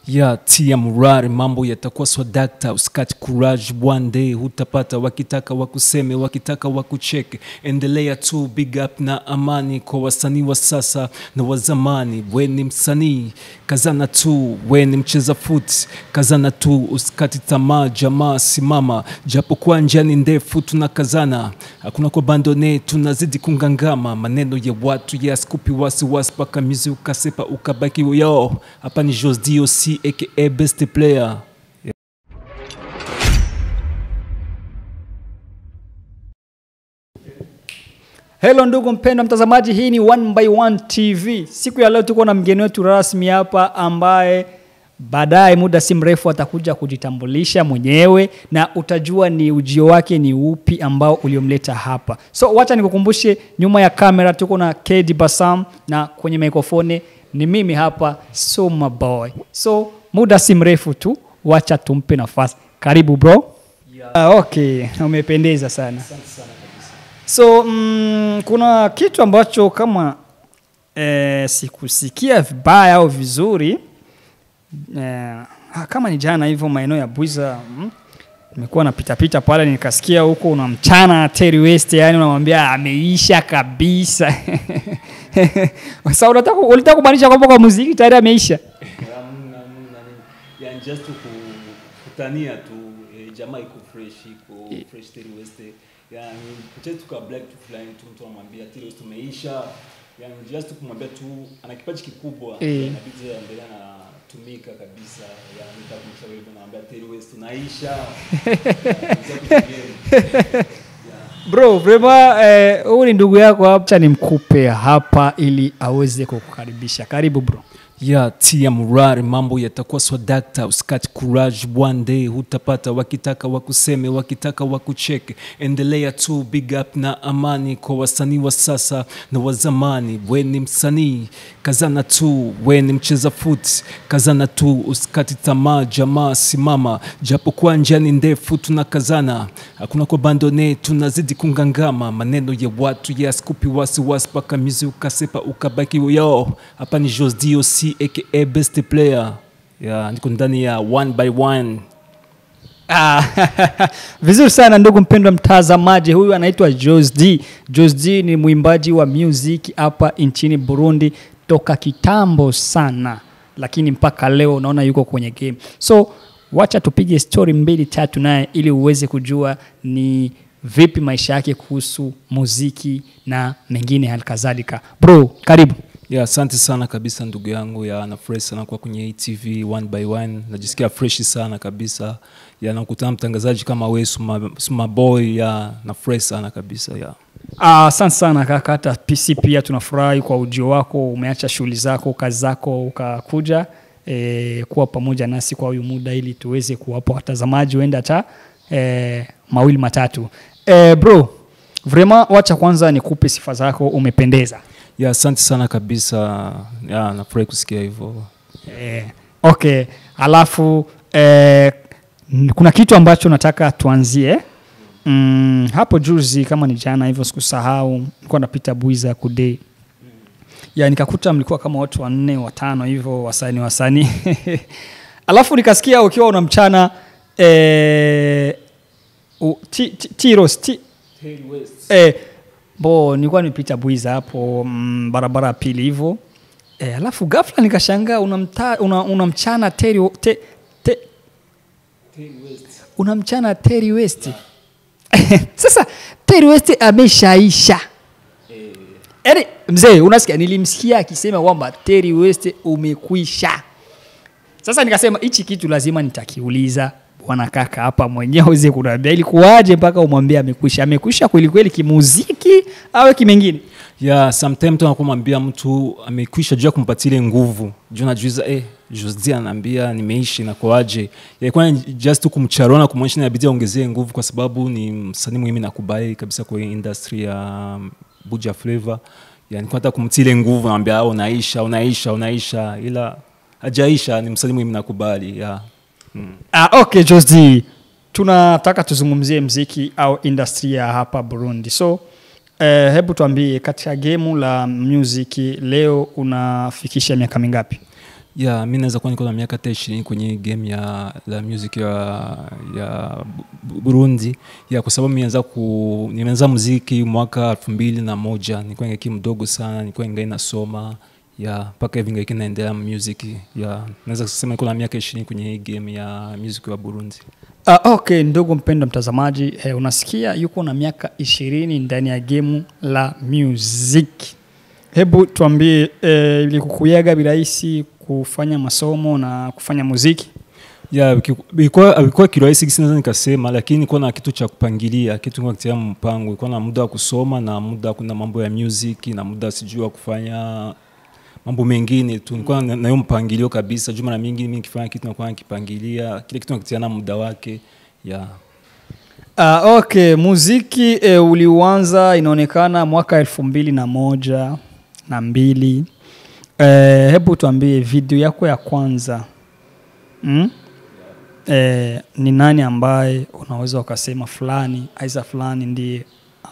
ya tia murari, mambo yatakuwa swadakta, usikati courage, one day hutapata. Wakitaka wakuseme, wakitaka wakucheke, endelea tu, big up na amani kwa wasanii wa sasa na wa zamani. We ni msanii, kazana tu, we ni mcheza foot, kazana tu, usikati tamaa, jamaa simama, japokuwa njia ni ndefu, tunakazana, hakuna kubandone, tunazidi kungangama, maneno ya watu yasikupi wasiwasi, paka mizi ukasepa ukabaki yo. Hapa ni Jos DOC aka best player. Hello ndugu mpendwa mtazamaji, hii ni One by One TV. Siku ya leo tuko na mgeni wetu rasmi hapa ambaye baadaye muda si mrefu atakuja kujitambulisha mwenyewe na utajua ni ujio wake ni upi ambao uliomleta hapa. So wacha nikukumbushe, nyuma ya kamera tuko na KD Basam na kwenye mikrofoni ni mimi hapa Suma Boy. So muda si mrefu tu, wacha tumpe nafasi. Karibu bro. Ah, okay, umependeza sana. So mm, kuna kitu ambacho kama eh, sikusikia vibaya au vizuri eh, ah, kama ni jana hivyo maeneo ya Bwiza mm, nimekuwa napitapita pale nikasikia huko unamchana Terry West, yani unamwambia ameisha kabisa. Sasa unataka ulitaka kumaanisha kwamba kwa muziki tayari ameisha? Yani just to kutania tu eh, jamaa iko fresh iko fresh Terry West yani kucheza tu ka black tu fulani tu mtu anamwambia Terry West umeisha yani just kumwambia tu ana kipaji kikubwa Eh. inabidi aendelee na tumika kabisa yani nitakumshauri hivyo naambia Terry West unaisha yeah. Bro, vrema eh, huyu ni ndugu yako hapa, acha nimkupe hapa ili aweze kukukaribisha. Karibu bro. ya tia murari, mambo yatakuwa swadakta, usikati courage, one day hutapata. Wakitaka wakuseme, wakitaka wakucheke, endelea tu, big up na amani kwa wasanii wa sasa na wa zamani. We ni msanii, kazana tu, we ni mcheza foot, kazana tu, usikati tamaa, jamaa simama, japokuwa njia ni ndefu, tunakazana, hakuna kubandone, tunazidi kungangama, maneno ya watu yasikupi wasiwasi, paka mizi ukasepa ukabaki yo. Hapa ni Jos DOC aka best player, ya niko ndani ya one by one. Ah, vizuri sana ndugu mpendwa mtazamaji, huyu anaitwa Jos D. Jos D ni mwimbaji wa music hapa nchini Burundi toka kitambo sana, lakini mpaka leo unaona yuko kwenye game. So wacha tupige story mbili tatu naye ili uweze kujua ni vipi maisha yake kuhusu muziki na mengine halikadhalika. Bro, karibu. Ya, asante sana kabisa ndugu yangu ya nafurahi sana kwa kwenye hii TV one by one, najisikia fresh sana kabisa ya nakutana mtangazaji kama we Suma, Suma Boy ya nafurahi sana kabisa ya Ah, Asante sana kaka, hata PC pia tunafurahi kwa ujio wako. Umeacha shughuli zako, kazi zako, ukakuja e, kuwa pamoja nasi kwa huyu muda ili tuweze kuwapa watazamaji huenda hata e, mawili matatu. E, bro, vrema, wacha kwanza nikupe sifa zako, umependeza. ya asante sana kabisa ya nafurahi kusikia hivyo. E, okay, alafu e, kuna kitu ambacho nataka tuanzie mm, hapo juzi kama ni jana hivyo sikusahau nilikuwa napita Buiza kude ya nikakuta mlikuwa kama watu wanne watano hivyo wasanii wasanii alafu nikasikia ukiwa unamchana e, u, ti, ti, tiros ti, eh, bo nilikuwa nimepita Buiza hapo mm, barabara ya pili hivyo eh, alafu ghafla nikashangaa unamta- una- unamchana Terry te, te, unamchana Terry West sasa Terry West ameshaisha yaani mzee unasikia nilimsikia akisema kwamba Terry West umekwisha sasa nikasema hichi kitu lazima nitakiuliza bwana kaka hapa mwenyewe aweze kuniambia ilikuwaje mpaka umwambie amekwisha amekwisha kweli kweli kimuziki au kimengine ya sometime tu anakuwa mwambia mtu amekwisha juu ya kumpatia ile nguvu juu najuiza eh, Josdi anaambia nimeishi nakoaje ilikuwa ni just tu kumcharona kumwonyesha inabidi aongezee nguvu kwa sababu ni msanii muhimu nakubali kabisa kwa hii industry ya um, Buja Flavor yani kwa hata kumtia ile nguvu naambia ah, unaisha unaisha unaisha ila hajaisha ni msanii muhimu nakubali ya mm. Ah, okay Josdi, tunataka tuzungumzie mziki au industry ya hapa Burundi. So eh, hebu tuambie katika gemu la muziki leo unafikisha miaka mingapi? ya mi naweza kuwa niko na miaka hata ishirini kwenye hii game ya la music ya, ya Bu- burundi ya kwa sababu nimeanza ku nimeanza muziki mwaka elfu mbili na moja nilikuwa ngaki mdogo sana nilikuwa ingai nasoma ya mpaka hivi ngaki naendelea music ya naweza kusema niko na miaka ishirini kwenye hii game ya music wa burundi Uh, okay, ndugu mpendwa mtazamaji eh, unasikia yuko na miaka ishirini ndani ya gemu la music. Hebu tuambie eh, ilikukuyaga virahisi kufanya masomo na kufanya muziki? ya ki- ilikuwa ilikuwa kirahisi kisi naweza nikasema lakini ilikuwa na kitu cha kupangilia kitu kwa kitia mpango ilikuwa na muda wa kusoma na muda kuna mambo ya music na muda sijui wa kufanya mambo mengine tu nilikuwa na na hiyo mpangilio kabisa juu mara mingi mimi nikifanya kitu nakuwa nakipangilia kile kitu nakitiana muda wake ya Uh, okay, muziki eh, uliuanza inaonekana mwaka elfu mbili na moja na mbili. Eh, hebu tuambie video yako ya kwanza mm? eh, ni nani ambaye unaweza ukasema fulani aisa fulani ndiye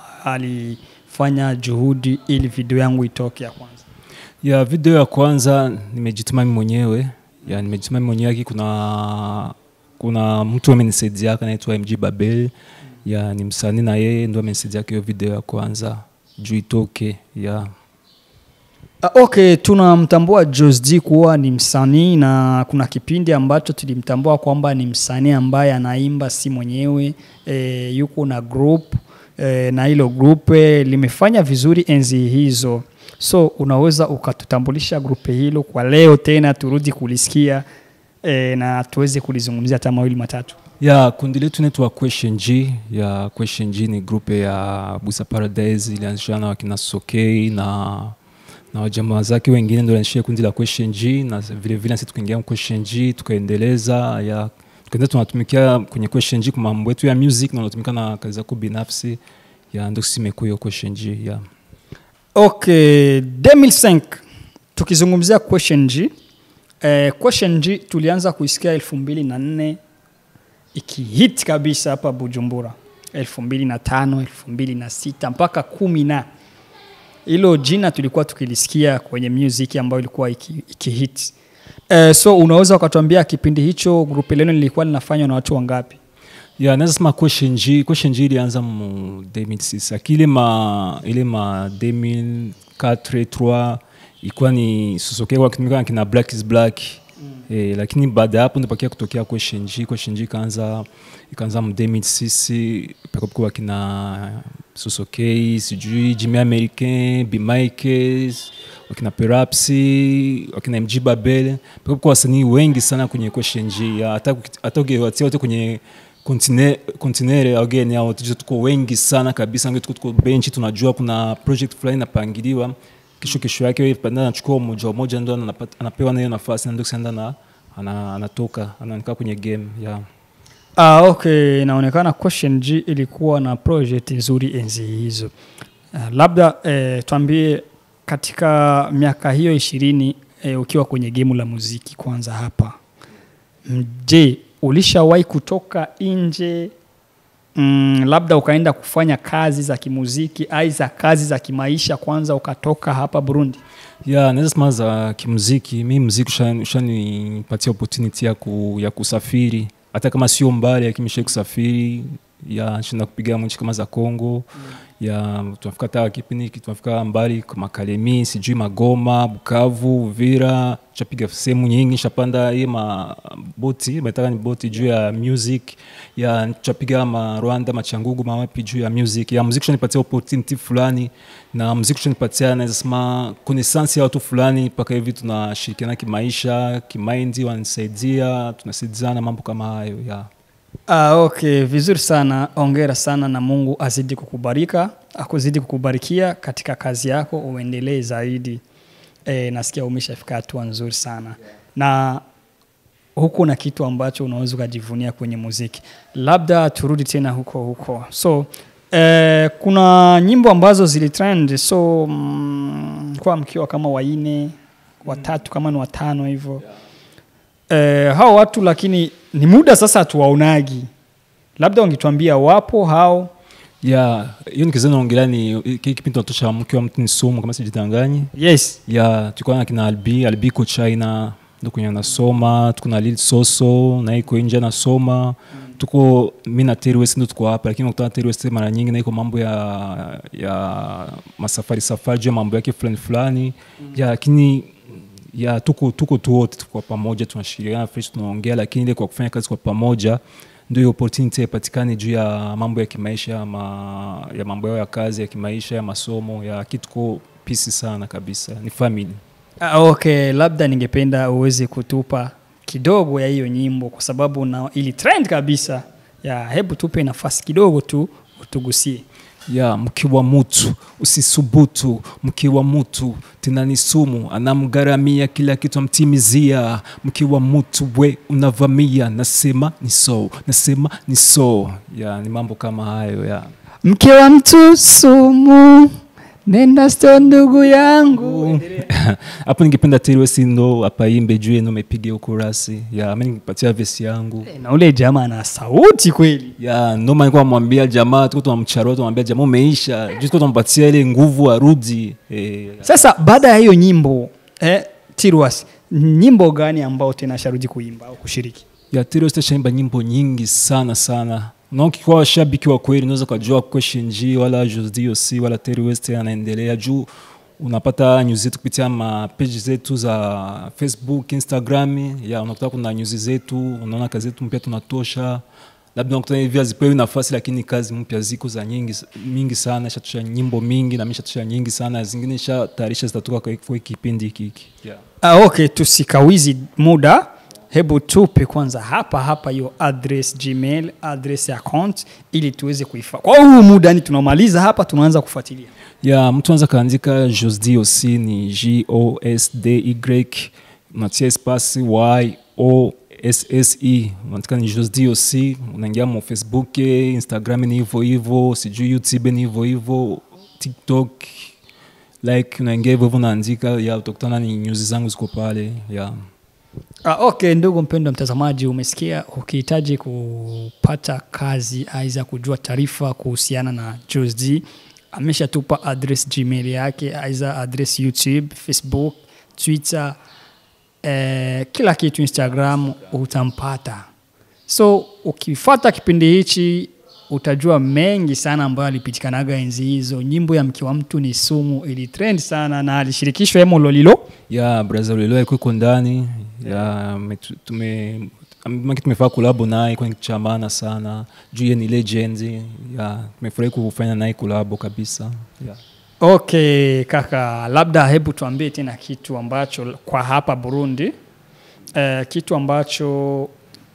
alifanya juhudi ili video yangu itoke ya kwanza? ya video ya kwanza nimejituma mimi mwenyewe ya nimejituma mimi mwenyewe aki kuna kuna mtu amenisaidia anaitwa mg babel ya ni msanii na yeye ndo amenisaidia hiyo video ya kwanza juu itoke ya Uh, okay, tunamtambua Josd kuwa ni msanii na kuna kipindi ambacho tulimtambua kwamba ni msanii ambaye anaimba si mwenyewe e, yuko na group e, na hilo group e, limefanya vizuri enzi hizo, so unaweza ukatutambulisha grupe hilo kwa leo tena turudi kulisikia e, na tuweze kulizungumzia hata mawili matatu. ya kundi letu inaitwa question g ya question g ni grupe ya busa paradise ilianzishana na wakina sokei na na wajamaa zake wengine ndo alianzishia kundi la question g na vile vile nasi tukaingia question g tukaendeleza ya tukaendelea tunatumikia kwenye question g kwa mambo yetu ya music na unatumika na kazi zako binafsi ya ndo sisi imekuwa hiyo question g ya Okay, 2005 tukizungumzia question G eh, question G tulianza kuisikia elfu mbili na nne ikihit kabisa hapa Bujumbura, elfu mbili na tano elfu mbili na sita mpaka kumi na hilo jina tulikuwa tukilisikia kwenye music ambayo ilikuwa iki- ikihit eh, so unaweza ukatuambia kipindi hicho grupe leno lilikuwa linafanywa na watu wangapi? ya naweza sema question g question g ilianza mu 2006 akile ma ile ma 2004 3 ilikuwa ni sosoke wakitumika na kina black is black mm. eh, lakini baada ya hapo ndipakia kutokea question g question g ikaanza ikaanza mu 2006 pakapokuwa wakina sosokei sijui jimmy americain bimikes wakina perapsi wakina mg babel pakapokuwa wasanii wengi sana kwenye question g ya hata hata ukiwatia wote kwenye kontine- kontinere ageni ao tujo tuko wengi sana kabisa nge tuko tuko benchi tunajua kuna project fulani inapangiliwa kesho kesho yake wewe panda anachukua mmoja mmoja ndo anapata- anapewa na hiyo nafasi na ndo kisha na ana, anatoka anaonekana kwenye game yeah. Ah, okay, inaonekana question G ilikuwa na project nzuri enzi hizo. Uh, labda eh, tuambie katika miaka hiyo ishirini eh, ukiwa kwenye gemu la muziki kwanza hapa, Mm, je, ulishawahi kutoka nje mm, labda ukaenda kufanya kazi za kimuziki ai za kazi za kimaisha kwanza ukatoka hapa Burundi? ya naweza sema za kimuziki mi muziki ushani- ushanipatia opportunity ya, ku, ya kusafiri hata kama sio mbali lakini mishai kusafiri ya shinda kupiga nchi kama za congo ya tunafika hata kipindi hiki tunafika mbali kama kalemi sijui magoma bukavu uvira shapiga sehemu nyingi shapanda hii maboti metaka ni boti juu ya music ya chapiga ma rwanda machangugu mawapi juu ya music ya muziki ushanipatia opportunity fulani na muziki ushanipatia naweza sema connaissance ya watu fulani mpaka hivi tunashirikiana kimaisha kimaindi wananisaidia tunasaidiana mambo kama hayo ya Ah, okay, vizuri sana. Ongera sana na Mungu azidi kukubarika, akuzidi kukubarikia katika kazi yako, uendelee zaidi. E, nasikia umeshafika hatua nzuri sana na huko na kitu ambacho unaweza ukajivunia kwenye muziki. Labda turudi tena huko huko. So eh, kuna nyimbo ambazo zilitrend, so mm, kwa mkiwa kama waine watatu kama ni watano hivyo eh, hao watu lakini ni muda sasa hatuwaonagi, labda wangetuambia wapo hao. ya hiyo nikiza naongelea ni kile kipindi tunatosha mke wa mtu ni sumu kama sijitanganyi Yes, ya tulikuwa na kina albi albi ko china ndo kwenye nasoma tuko na lil soso na iko nje nasoma tuko mi na Terry West ndo tuko hapa lakini ukutana Terry West mara nyingi na iko mambo ya ya masafari safari juu ya mambo yake fulani fulani ya lakini ya tuko tuko tu wote tuko pamoja tunashirikiana fresh tunaongea lakini ile kwa kufanya kazi kwa pamoja ndio hiyo opportunity ipatikane juu ya mambo ya kimaisha ma, ya mambo yao ya kazi ya kimaisha ya masomo ya kituko pisi sana kabisa ni family Ah, okay labda ningependa uweze kutupa kidogo ya hiyo nyimbo kwa sababu na ili trend kabisa ya hebu tupe nafasi kidogo tu utugusie ya mkiwa mutu usisubutu mkiwa mutu tena ni sumu anamgharamia kila kitu amtimizia mkiwa mutu we unavamia nasema ni so nasema ni so ya ni mambo kama hayo ya mke wa mtu sumu nenda sto ndugu yangu hapo ningependa Terry ndo apaimbe juu yenu mepiga ukurasi ya mi ningepatia vesi yangu Eh, na ule jamaa ana sauti kweli ya noma nilikuwa namwambia jamaa tuko tunamcharua tunamwambia jamaa umeisha juu tuko tunampatia ile nguvu arudi eh, sasa baada ya hiyo nyimbo eh, tirwas nyimbo gani ambao tena sharudi kuimba au kushiriki ya Terry shaimba nyimbo nyingi sana sana na ukikuwa shabiki wa kweli unaweza ukajua question G wala Josdioc wala Terry West anaendelea juu unapata news zetu kupitia mapeji zetu za Facebook, Instagram ya unakuta kuna news zetu, unaona kazi zetu mpya tunatosha labda unakuta hivi hazipewi nafasi, lakini kazi mpya ziko za nyingi mingi sana, shatusha nyimbo mingi na mishatusha nyingi sana, zingine shatayarisha zitatoka kwa kwa kipindi hiki hiki yeah. ah, okay tusikawizi muda hebu tupe kwanza hapa hapa hiyo address gmail address ya account ili tuweze kuifa kwa huu muda ni tunamaliza hapa tunaanza kufuatilia ya mtu anaweza kaandika josdoc ni gosdy unatia espasi y o sse unaandika ni josdoc unaingia mo facebook instagram ni hivyo hivyo sijui youtube ni hivyo hivyo tiktok like unaingia hivyo hivyo unaandika ya utakutana ni nyuzi zangu ziko pale ya Ah, okay ndugu mpendwa mtazamaji umesikia ukihitaji kupata kazi aiza kujua taarifa kuhusiana na Josd ameshatupa address gmail yake aiza address youtube facebook twitter eh, kila kitu instagram utampata so ukifata kipindi hichi utajua mengi sana ambayo alipitikanaga enzi hizo nyimbo ya mke wa mtu ni sumu ili trend sana na alishirikishwa emo lolilo ya braza ulilo alikuwa iko ndani ya metu- tume maki tumefaa kulabo naye kwa kitu cha maana sana juu ye ni legend ya tumefurahi kufanya naye kulabo kabisa ya. okay kaka labda hebu tuambie tena kitu ambacho kwa hapa burundi eh, kitu ambacho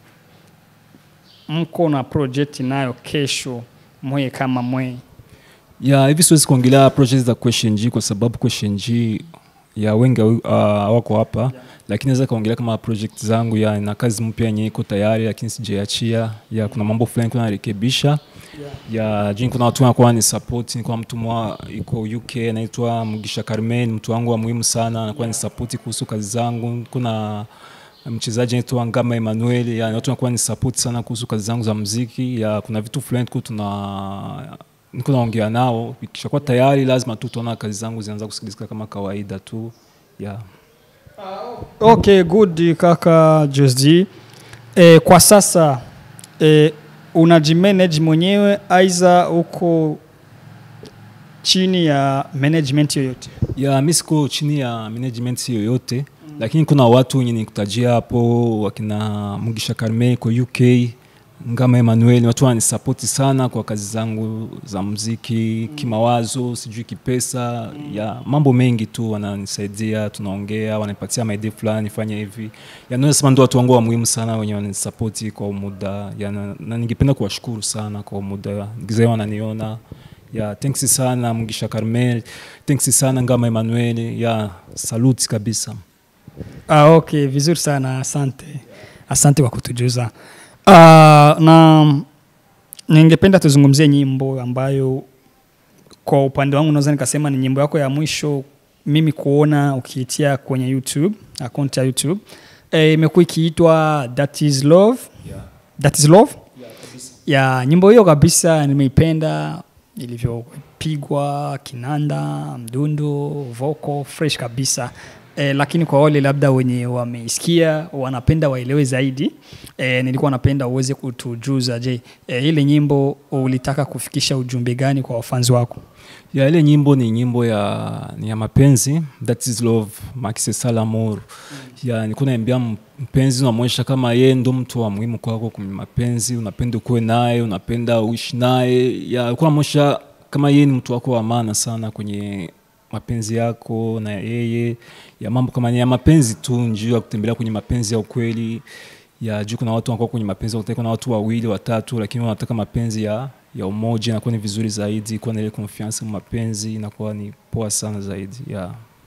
mko na project nayo kesho mwe kama mwe ya hivi siwezi kuongelea project za question G kwa sababu question G ya wengi uh, wako hapa yeah. lakini naweza kaongelea kama project zangu ya na kazi mpya yenye iko tayari lakini sijaiachia ya kuna mambo fulani kuna narekebisha ya juu kuna watu wanakuwa ni support ni kwa mtu mwa iko UK anaitwa Mugisha Carmen mtu wangu wa muhimu sana anakuwa ni support kuhusu kazi zangu kuna mchezaji anaitwa Ngama Emmanuel ya watu wanakuwa ni support sana kuhusu kazi zangu za muziki ya kuna vitu fulani tuko tuna niko naongea nao ikishakuwa tayari lazima tu tuona kazi zangu zinaanza kusikilizika kama kawaida tu yeah. okay good kaka Josd eh, kwa sasa eh, unajimanage mwenyewe aiza uko chini ya management yoyote ya mi siko chini ya management yoyote mm. lakini kuna watu wenye nikutajia hapo wakina Mugisha Carme kwa UK Ngama Emmanuel ni watu wananisapoti sana kwa kazi zangu za muziki mm. kimawazo sijui kipesa mm. ya mambo mengi tu wananisaidia tunaongea wananipatia maidea fulani fanya hivi yanaweza sema ndo watu wangu wa muhimu sana wenye wananisapoti kwa muda ya, na, na ningependa kuwashukuru sana kwa muda gizee wananiona ya thanks sana Mugisha Carmel thanks sana Ngama Emmanuel ya saluti kabisa ah, okay vizuri sana asante asante kwa kutujuza uh, na ningependa tuzungumzie nyimbo ambayo kwa upande wangu naweza nikasema ni nyimbo yako ya mwisho mimi kuona ukiitia kwenye youtube akaunti ya youtube Eh, imekuwa ikiitwa that is love yeah. that is love ya nyimbo hiyo kabisa nimeipenda ilivyopigwa kinanda mdundo vocal fresh kabisa E, lakini kwa wale labda wenye wameisikia wanapenda waelewe zaidi e, nilikuwa napenda uweze kutujuza je e, ile nyimbo ulitaka kufikisha ujumbe gani kwa wafanzi wako ya ile nyimbo ni nyimbo ya ni ya mapenzi that is love makise salamor ya nilikuwa naambia m- mpenzi unamwonyesha kama yeye ndo mtu wa muhimu kwako kwenye mapenzi unapenda ukuwe naye unapenda uishi naye ya ulikuwa namwonyesha kama yeye ni mtu wako wa maana sana kwenye mapenzi yako na yeye ya mambo kama ni ya mapenzi tu njuu ya kutembelea kwenye mapenzi ya ukweli ya juu kuna watu wanakuwa kwenye mapenzi ya kuna watu wawili watatu lakini wanataka mapenzi ya ya umoja inakuwa ni vizuri zaidi kuwa na ile confiance mu mapenzi inakuwa ni poa sana zaidi yeah.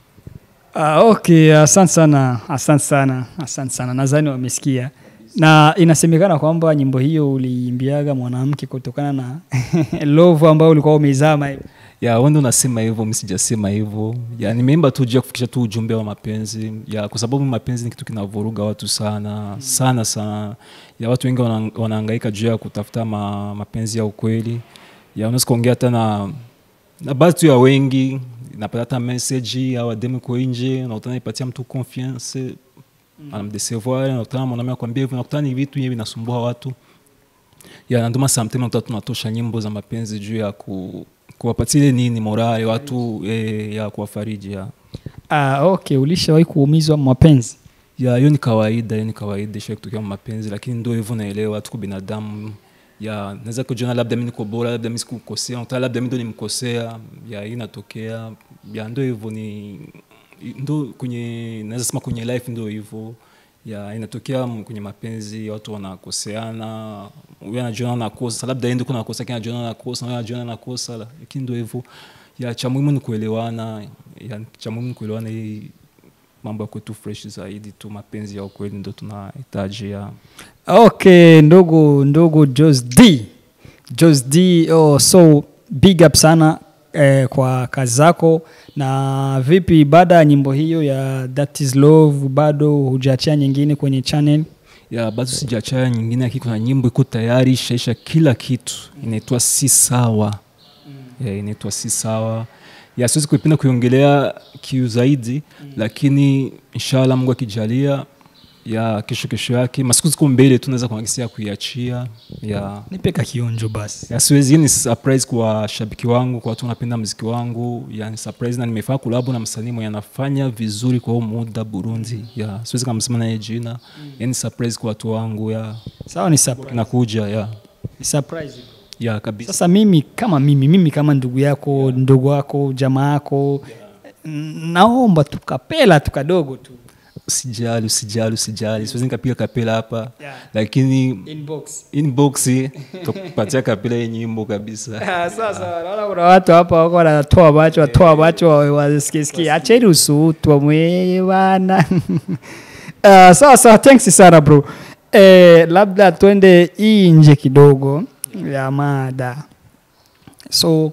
Ah, okay, asante sana, asante sana, asante sana. Nadhani wamesikia na inasemekana kwamba nyimbo hiyo uliimbiaga mwanamke kutokana na love ambayo ulikuwa umeizama hivi. ya wende unasema hivyo mi sijasema hivyo ya nimeimba tu juu ya kufikisha tu ujumbe wa mapenzi ya kwa sababu mapenzi ni kitu kinavuruga watu sana sana sana ya watu wengi wana- wanahangaika juu ya kutafuta ma, mapenzi ya ukweli ya unaweza kuongea hata na na baadhi tu ya wengi napata hata message au ademu ko nje unakutana ipatia mtu confiance anamdesevoir unakutana mwanaume akwambia hivyo unakutana ni vitu hivi vinasumbua watu ya na ndio maana sometimes unakuta tunatosha nyimbo za mapenzi juu ya ku, kuwapatia ile nini morale watu eh, ya kuwafariji ya Ah, okay, ulishawahi kuumizwa mapenzi? ya hiyo ni kawaida hiyo ni kawaida isha kutokea mu mapenzi lakini ndio hivyo naelewa tuko binadamu ya naweza kujiona labda mi niko bora labda mi sikukosea unakuta labda mi ndo nimkosea ya hii inatokea ya ndo hivyo ni ndo kwenye naweza sema kwenye life ndo hivyo ya inatokea m- kwenye mapenzi watu wanakoseana huyu anajiona anakosa labda yeye ndio kuna nakosa lakini anajiona anakosa na huyu anajiona anakosa lakini ndo hivyo ya cha muhimu ni kuelewana ya cha muhimu ni kuelewana hii mambo ya kwetu fresh zaidi tu mapenzi ya ukweli ndo tunahitaji ya Okay, ndugu ndugu Jos D. Jos D, oh, so big up sana eh, kwa kazi zako na vipi baada ya nyimbo hiyo ya That is Love bado hujaachia nyingine kwenye channel? ya bado sijachaya nyingine lakini kuna nyimbo iko tayari ishaisha kila kitu inaitwa si sawa ya, inaitwa si sawa ya siwezi kuipenda kuiongelea kiu zaidi lakini inshallah mungu akijalia ya kesho kesho yake masiku ziko mbele tu naweza kuagisia kuiachia ya Nipe ka kionjo basi. ya siwezi hii ni surprise kwa shabiki wangu kwa watu wanapenda mziki wangu ya ni surprise na nimefanya kulabu na msanii mwenye anafanya vizuri kwa huu muda burundi ya siwezi kamsema naye jina yani surprise kwa watu wangu ya Sawa, ni surprise. inakuja ya Ni surprise. ya kabisa Sasa mimi kama mimi mimi kama ndugu yako ndugu wako jamaa yako naomba tukapela tu kadogo tu usijali usijali usijali siwezi nikapiga kapela hapa Yeah. lakini inbox. inbox tukupatia kapela hii nyimbo kabisa Ah, Sasa naona kuna watu hapa wako wanatoa macho watoa macho wasikiesikia. Acheni usutu mwe bana. Ah, Sawa sawa, thanks sana bro. Eh, labda twende hii nje kidogo ya mada. So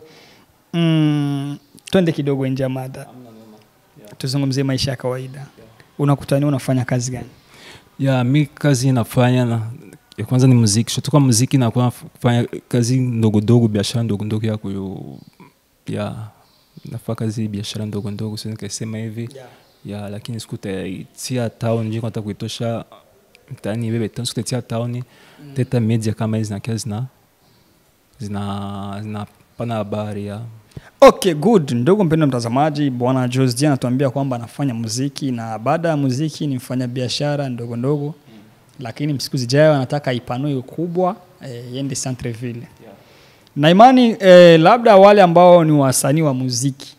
mm, twende kidogo nje ya mada. Tuzungumzie maisha ya kawaida. Unakutania unafanya kazi gani? ya mi kazi inafanya na ya kwanza ni muziki shotoka muziki nakuwa kufanya kazi ndogo ndogo biashara ndogo ndogo ya kuyo ya nafaa kazi biashara ndogo ndogo siwezi nikasema hivi ya lakini siku taitia town nje kwata kuitosha mtaani ibebe tano siku taitia town teta media kama hizi zinakia zina zina zinapana habari ya Okay, good. Ndugu mpendwa mtazamaji, bwana Josdi anatuambia kwamba anafanya muziki na baada ya muziki ni mfanya biashara ndogo ndogo, lakini siku zijayo anataka ipanue ukubwa eh, iende Centreville. Na imani eh, labda wale ambao ni wasanii wa muziki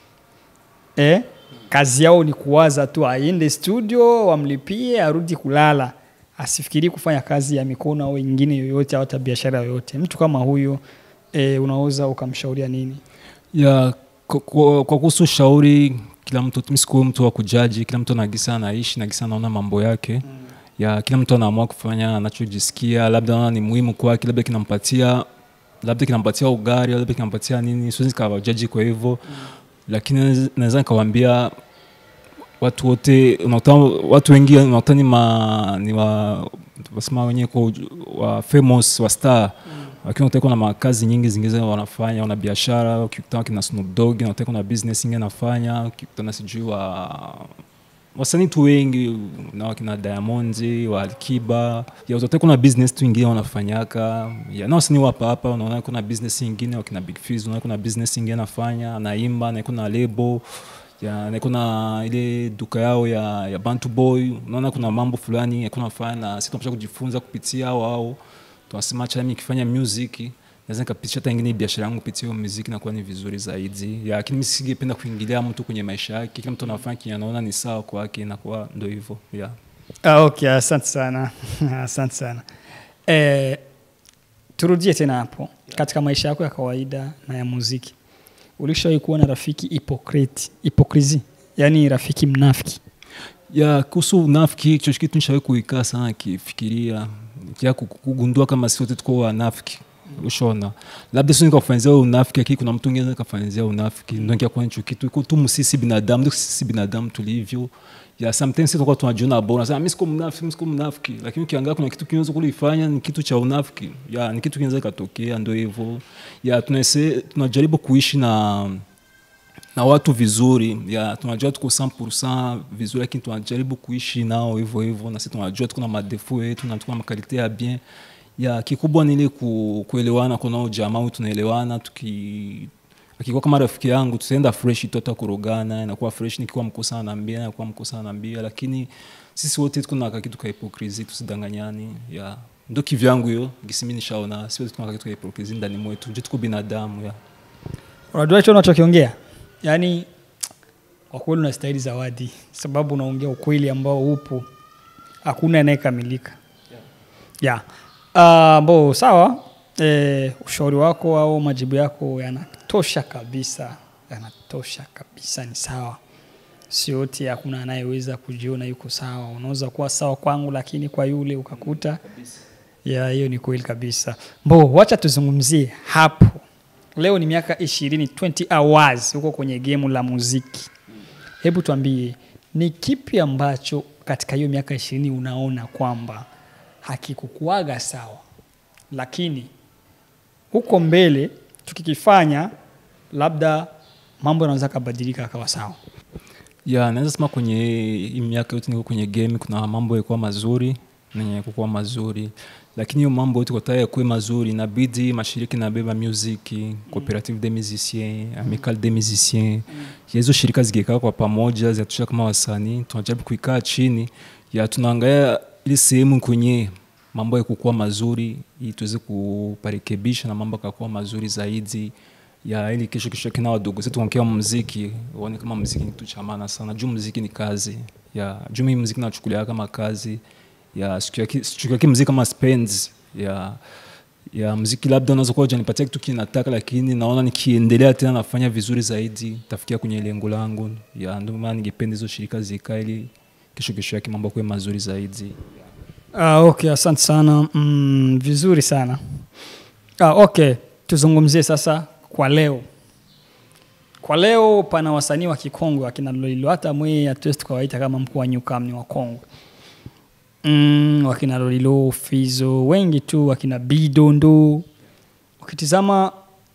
eh, kazi yao ni kuwaza tu, aende studio wamlipie, arudi kulala, asifikirii kufanya kazi ya mikono au nyingine yoyote au hata biashara yoyote. Mtu kama huyo eh, unaweza ukamshauria nini? ya kwa- kwa kwa kuhusu ushauri kila mtu mi sikuwe mtu wa kujaji kila mtu anagisa anaishi nagisa anaona mambo yake ya kila mtu anaamua kufanya anachojisikia labda anaona ni muhimu kwake labda kinampatia labda kinampatia ugari labda kinampatia nini siwezi kawajaji kwa hivyo lakini naweza- naweza nikawaambia watu wote unakuta watu wengi unakuta ni ma ni wa wasema wenyewe kwa uju- wa famous wa star lakini unakuta kuna makazi nyingi zingine wanafanya wana biashara ukikutana kina Snoop Dogg unakuta kuna business nyingine anafanya ukikutana sijui wa wasanii tu wengi na wakina diamond wa alkiba ya utote kuna business tu ingine wanafanyaka ya na wasanii wapa hapa unaona kuna business ingine wakina big Fizz, unaona kuna business ingine anafanya anaimba na kuna lebo ya na kuna ile duka yao ya, ya bantu boy unaona kuna mambo fulani yakuna fanya na sisi tunapaswa kujifunza kupitia hao hao tunasema acha mimi nikifanya music naweza nikapitisha hata ingine biashara yangu kupitia hiyo muziki nakuwa ni vizuri zaidi ya lakini mimi singependa kuingilia mtu kwenye maisha yake kila mtu anafanya kenye anaona ni sawa kwake inakuwa ndo hivyo yeah. Ah, okay, asante sana asante sana eh, turudie tena hapo katika maisha yako ya kawaida na ya muziki ulishawahi kuwa na rafiki hipokriti hipokrisi yaani rafiki mnafiki ya kuhusu unafiki hicho kitu nishawahi kuikaa sana kifikiria ya kugundua kama si wote tuko wanafiki ushona labda sio nikafanyizia unafiki lakini kuna mtu mwingine kafanyizia unafiki ndio nikakuwa nicho kitu iko tu sisi binadamu ndio sisi binadamu tulivyo ya sometimes sisi tunakuwa tunajiona bora nasema mimi siko mnafiki mimi siko mnafiki lakini ukiangalia kuna kitu kinaweza kulifanya ni kitu cha unafiki ya ni kitu kinaweza katokea ndio hivyo ya tunase tunajaribu kuishi na na watu vizuri ya tunajua tuko 100% vizuri lakini tunajaribu kuishi nao hivyo hivyo na sisi tunajua tuko na madefu yetu na tuko na makalite ya bien ya kikubwa ni ile ku, kuelewana kunao jamaa wetu tunaelewana tuki akikuwa kama rafiki yangu tutaenda fresh tota kurogana inakuwa fresh nikiwa mkosa anaambia inakuwa mkosa anaambia lakini sisi wote tuko na kitu ka hipokrisi tusidanganyani ya ndo kivyangu hiyo gisi mimi nishaona sisi wote tuko na kitu ka hipokrisi ndani mwetu nje tuko binadamu ya unajua hicho unachokiongea yaani kwa kweli unastahili zawadi sababu unaongea ukweli ambao upo hakuna anayekamilika yeah. yeah. uh, bo sawa e, ushauri wako au majibu yako yanatosha kabisa yanatosha kabisa ni sawa siote hakuna anayeweza kujiona yuko sawa unaweza kuwa sawa kwangu lakini kwa yule ukakuta ya hiyo ni kweli kabisa mbo wacha tuzungumzie hapo leo ni miaka ishirini 20 hours huko kwenye gemu la muziki hebu tuambie ni kipi ambacho katika hiyo miaka ishirini unaona kwamba hakikukuaga sawa lakini huko mbele tukikifanya labda mambo yanaweza kabadilika akawa sawa ya naweza sema kwenye hii miaka yote niko kwenye game kuna mambo yalikuwa mazuri nenye kukuwa mazuri lakini hiyo mambo yote kwa yakuwe mazuri inabidi mashirika inabeba music cooperative de musiciens amical de musiciens ya hizo shirika zikikaa kwa pamoja zinatusha kama wasanii tunajaribu kuikaa chini ya tunaangalia ili sehemu kwenye mambo ya kukuwa mazuri ili tuweze kuparekebisha na mambo akakuwa mazuri zaidi ya ili kesho kesho kina wadogo zetu wakiwa muziki waone kama muziki ni kitu cha maana sana juu muziki ni kazi ya juu mimi muziki nachukulia kama kazi ya sichukulia muziki kama spends ya ya muziki labda unaweza kuwa hujanipatia kitu kinataka lakini naona nikiendelea tena nafanya vizuri zaidi tafikia kwenye lengo langu ya ndio maana ningependa hizo shirika zikaa ili kesho kesho yake mambo kuwe mazuri zaidi Ah, okay, asante sana mm, vizuri sana ah, okay, tuzungumzie sasa kwa leo. Kwa leo pana wasanii wa kikongwe akina Lolilo, hata mwe hatuwezi tukawaita kama mkuu wa Newcam ni wakongwe mm, wakina Lolilo, Fizo, wengi tu, wakina Bidondo. Ukitizama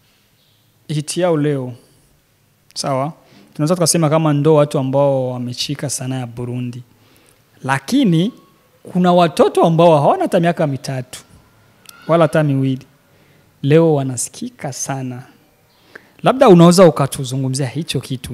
hiti yao leo, sawa, tunaweza tukasema kama ndo watu ambao wameshika sanaa ya Burundi, lakini kuna watoto ambao hawana hata miaka mitatu wala hata miwili leo wanasikika sana labda unaweza ukatuzungumzia hicho kitu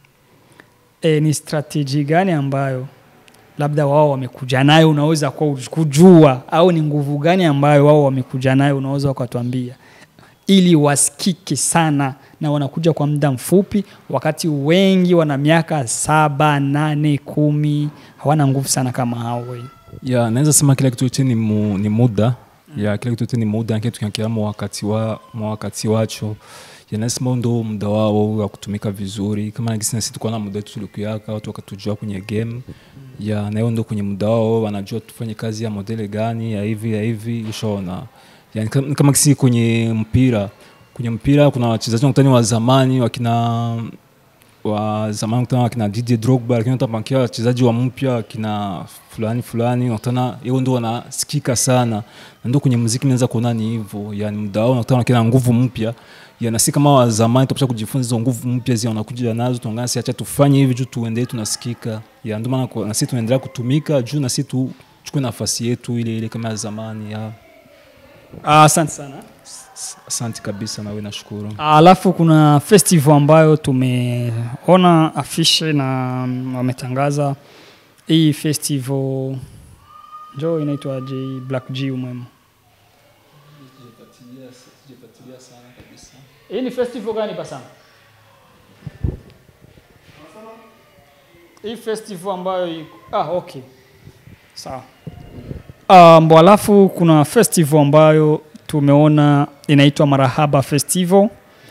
e, ni strateji gani ambayo labda wao wamekuja nayo unaweza kwa kujua au ni nguvu gani ambayo wao wamekuja nayo unaweza ukatuambia ili wasikike sana na wanakuja kwa muda mfupi wakati wengi wana miaka saba nane kumi hawana nguvu sana kama hao wengi ya naweza sema kila kitu yote ni, mu, ni muda ya kila kitu yote ni muda kitu tunakia wakati wa wakati wacho yanasema ndo muda wao wa kutumika vizuri kama nagisi nasi tukuwa na muda wetu tulikuyaka watu wakatujua kwenye game ya nayo ndo kwenye muda wao wanajua tufanye kazi ya modele gani ya hivi ya hivi ushaona yani kama, kama kisi kwenye mpira kwenye mpira kuna wachezaji wakutani wa zamani wakina wa zamani kutana wakina Didier Drogba, lakini utapankia wachezaji wa mpya wakina fulani fulani, unakutana hiyo ndo wanasikika sana, na ndio kwenye muziki naweza kuona ni hivyo, yani muda wao unakutana wakina nguvu mpya yana si kama wa zamani, tupasha kujifunza hizo nguvu mpya zile wanakuja nazo, tuangana si acha tufanye hivi juu tuendelee tunasikika ya ndio maana kwa- na sisi tunaendelea kutumika juu na sisi tuchukue nafasi yetu ile ile kama ya zamani ya Ah, asante sana S- asante kabisa nawe nashukuru alafu kuna festival ambayo tumeona afishe na mm, wametangaza hii festival njo inaitwa j black g umwemo hii ni festival gani pasana hii festival ambayo iko ah, okay sawa um, alafu kuna festival ambayo tumeona inaitwa marahaba festival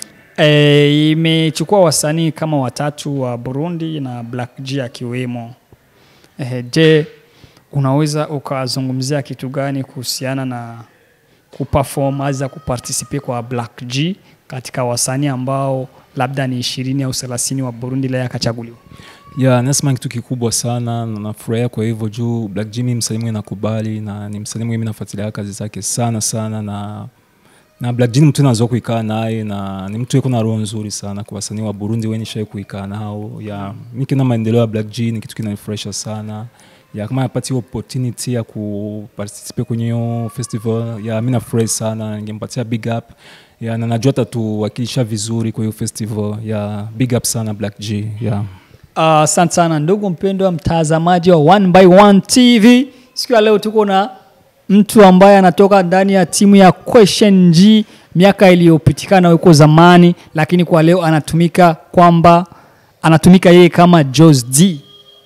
e, imechukua wasanii kama watatu wa burundi na black g akiwemo e, je unaweza ukazungumzia kitu gani kuhusiana na kuperform aza kupartisipe kwa black g katika wasanii ambao labda ni ishirini au thelathini wa burundi leo akachaguliwa ya nasema kitu kikubwa sana na nafurahia kwa hivyo juu black jimmy msanii mwenye nakubali na ni msanii mwenye mi nafuatilia kazi zake sana sana na na black jimmy mtu nazoa kuikaa naye na ni mtu yeko na roho nzuri sana kwa wasanii wa burundi wenye shai kuikaa nao ya mi kina maendeleo ya black g ni kitu kinanifurahisha sana ya kama napati hiyo opportunity ya kuparticipe kwenye hiyo festival ya mi nafurahi sana ningempatia big up ya na najua tatuwakilisha vizuri kwa hiyo festival ya big up sana black g yeah. Ah, asante uh, sana ndugu mpendwa mtazamaji wa one by one tv siku ya leo tuko na mtu ambaye anatoka ndani ya timu ya question g miaka iliyopitikana huko zamani lakini kwa leo anatumika kwamba anatumika yeye kama jos d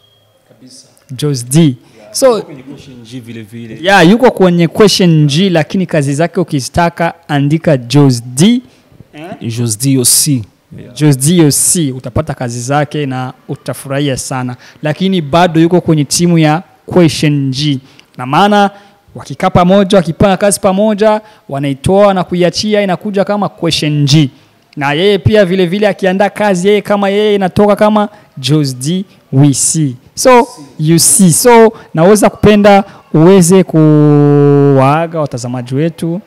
jos d so kwenye question G vile vile ya yuko kwenye question g lakini kazi zake ukizitaka andika jos d Jos DOC Just DOC utapata kazi zake na utafurahia sana, lakini bado yuko kwenye timu ya Question G, na maana wakikaa pamoja, wakipanga kazi pamoja, wanaitoa na kuiachia, inakuja kama Question G, na yeye pia vile vile akiandaa kazi yeye kama yeye inatoka kama Jos D we see. So you see, so naweza kupenda uweze kuwaaga watazamaji wetu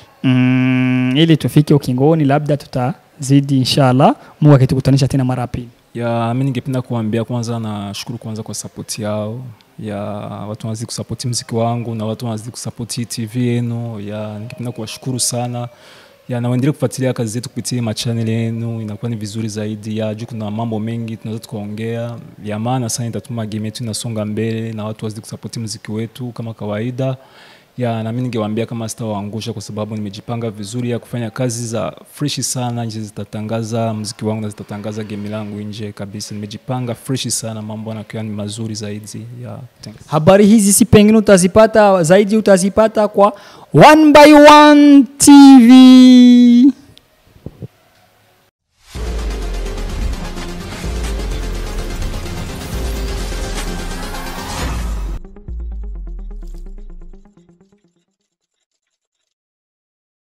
mm, ili tufike ukingoni, labda tutazidi inshallah, Mungu akitukutanisha tena mara ya pili. ya mi ningependa kuambia kwanza nashukuru kwanza kwa sapoti yao ya watu wanazidi kusapoti mziki wangu na watu wanazidi kusapoti hii tv yenu ya ningependa kuwashukuru sana ya na waendelee kufuatilia kazi zetu kupitia machanel yenu inakuwa ni vizuri zaidi ya juu kuna mambo mengi tunaweza tukaongea ya maana sana itatuma game yetu inasonga mbele na watu wazidi kusapoti mziki wetu kama kawaida ya nami ningewaambia kama sitawaangusha kwa sababu nimejipanga vizuri ya kufanya kazi za freshi sana nje zitatangaza mziki wangu na zitatangaza gemi langu nje kabisa nimejipanga freshi sana mambo yanakiwa ni mazuri zaidi ya thanks. Habari hizi si pengine utazipata zaidi, utazipata kwa One by One TV.